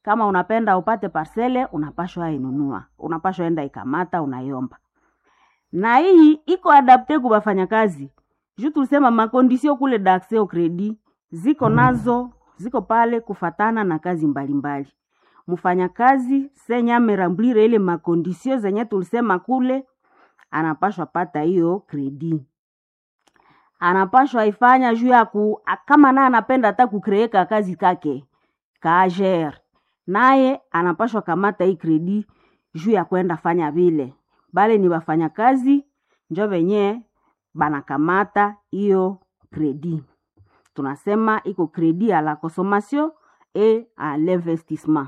kama unapenda upate parcele unapashwa inunua unapashwa enda ikamata unaiomba na hii iko adapte ku bafanyakazi juu tulisema makondisio kule d'accès au credit ziko nazo ziko pale kufatana na kazi mbalimbali mfanyakazi senye amerambwire ile makondisio zenye tulisema kule anapashwa pata hiyo kredi anapashwa ifanya juu ya ku kama naye anapenda hata kukreeka kazi kake kager naye anapashwa kamata hii kredi juu ya kwenda fanya vile bale ni wafanyakazi njo venye banakamata hiyo kredi tunasema iko kredi à la consommation et à l'investissement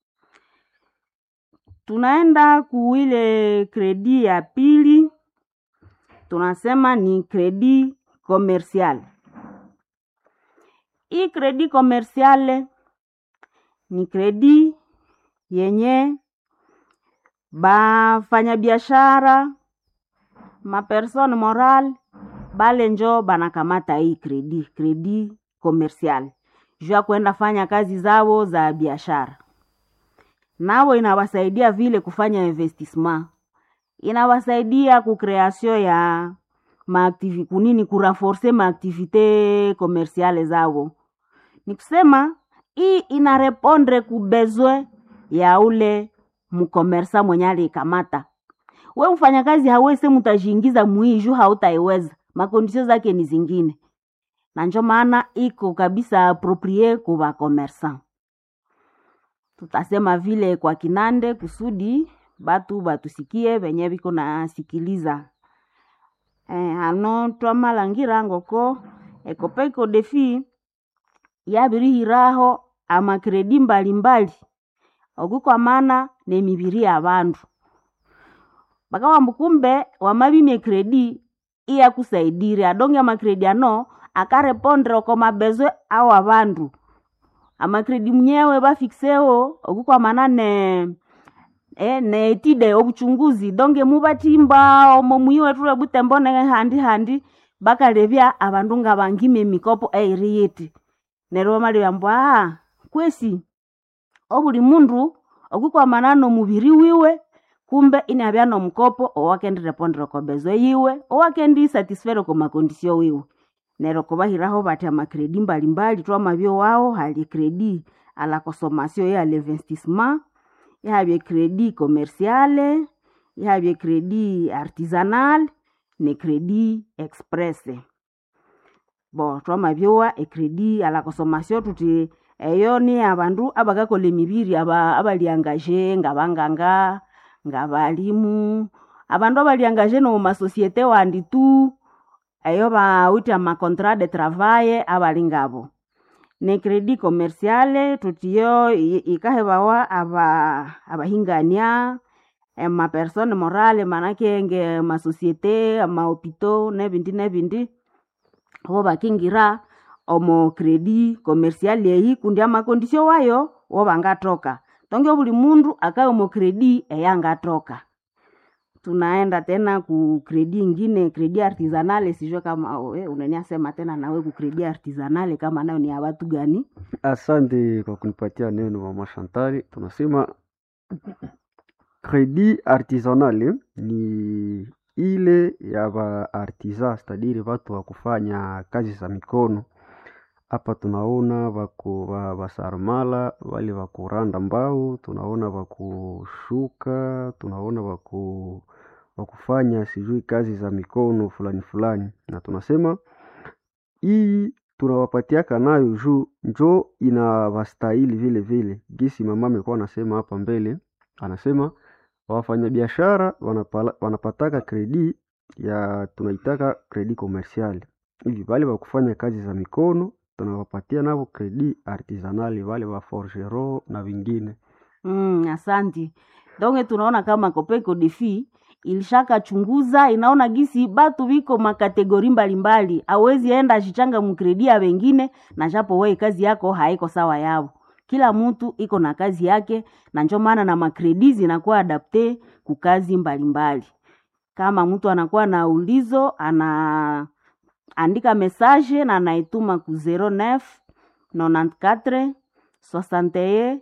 tunaenda kuile kredi ya pili tunasema ni kredi commercial hii kredi commerciale ni kredi yenye bafanyabiashara mapersone moral bale njo banakamata hii kredi kredi commercial juu ya kwenda fanya kazi zao za biashara nao inawasaidia vile kufanya investissement inawasaidia kukreasio ya maaktivi kunini kurenforce maaktivite komersiale zao ni kusema hii inarepondre kubezwe ya ule mkomersa mwenye aliikamata we mfanyakazi hawese mutajiingiza mwii juu hautaiweza makondisio zake ni zingine na njo maana iko kabisa aproprie kuva komersan tutasema vile kwa kinande kusudi batu batusikie venye viko nasikiliza eh, ano twamalangira ngoko ekopeko defi yabirihiraho amakredi mbalimbali okukwamana nemibiri ya bandu bakawamba kumbe wamabimye kredi iyakusaidire adonge amakredi ano akarepondre oko mabezwe ao abandu amakredi mnyewe bafikiseo okukwamana ne e, neetide obuchunguzi donge mubatimba omo mwiwe tule butembo ne handi handi bakalebya abandu nga bangime emikopo eiri yiti neryo bamalibamba ah kwesi obuli mundu okukwamana nomubiri wiwe kumbe inabya nomukopo owakendirepondera okobezwe yiwe owakendi satisfere ko makondisio wiwe neryo kubahiraho bati amakredi mbalimbali twamabyo wao hali kredi a la consommation ya l'investissement ihabye kredi commerciale ihabye kredi artisanal ne kredi express bo twamabyowa ekredi a la consommation tuti eyo ni abandu abakakola emibiri aba abaliangaje ngabanganga ngabalimu abandu abaliangaje nomu masosiete wandi tu eyo bawite amacontrat de travail abali ngabo ne kredi commerciale tutiyo ikahebawa aba abahingania emapersone morale manake nge masosiete amahopito nebindi nebindi bo bakingira omo kredi commercial eyi kundi amakondisio wayo wo bangatoka tonge buli mundu akaye omo kredi eyangatoka tunaenda tena ku kredi ingine kredi artisanale sijue kama we unaniasema tena nawe ku kredi artisanale kama nayo ni ya watu gani Asante kwa kunipatia neno mama Shantari. Tunasema kredi artisanale ni ile ya ba artisan, stadiri watu wa kufanya kazi za mikono. Hapa tunaona wako wa basarmala wale wa kuranda mbao, tunaona wa kushuka, tunaona wa ku wa kufanya sijui kazi za mikono fulani fulani, na tunasema hii tunawapatiaka nayo juu njo inawastahili vile vile. Gisi mama amekuwa anasema hapa mbele, anasema wafanyabiashara wanapala- wanapataka kredi ya tunaitaka kredi komersiali hivi, wale wa kufanya kazi za mikono tunawapatia navo kredi artisanali, wale wa forgero na vingine. mm, asanti donge tunaona kama kopeko defi ilishakachunguza inaona gisi batu biko makategori mbalimbali awezi enda achichanga mukredia wengine na japo wei kazi yako haiko sawa yao kila mtu iko na kazi yake na njo maana na makredi zinakuwa adapte kukazi mbalimbali kama mtu anakuwa na ulizo ana andika message na anaituma ku 09 94 61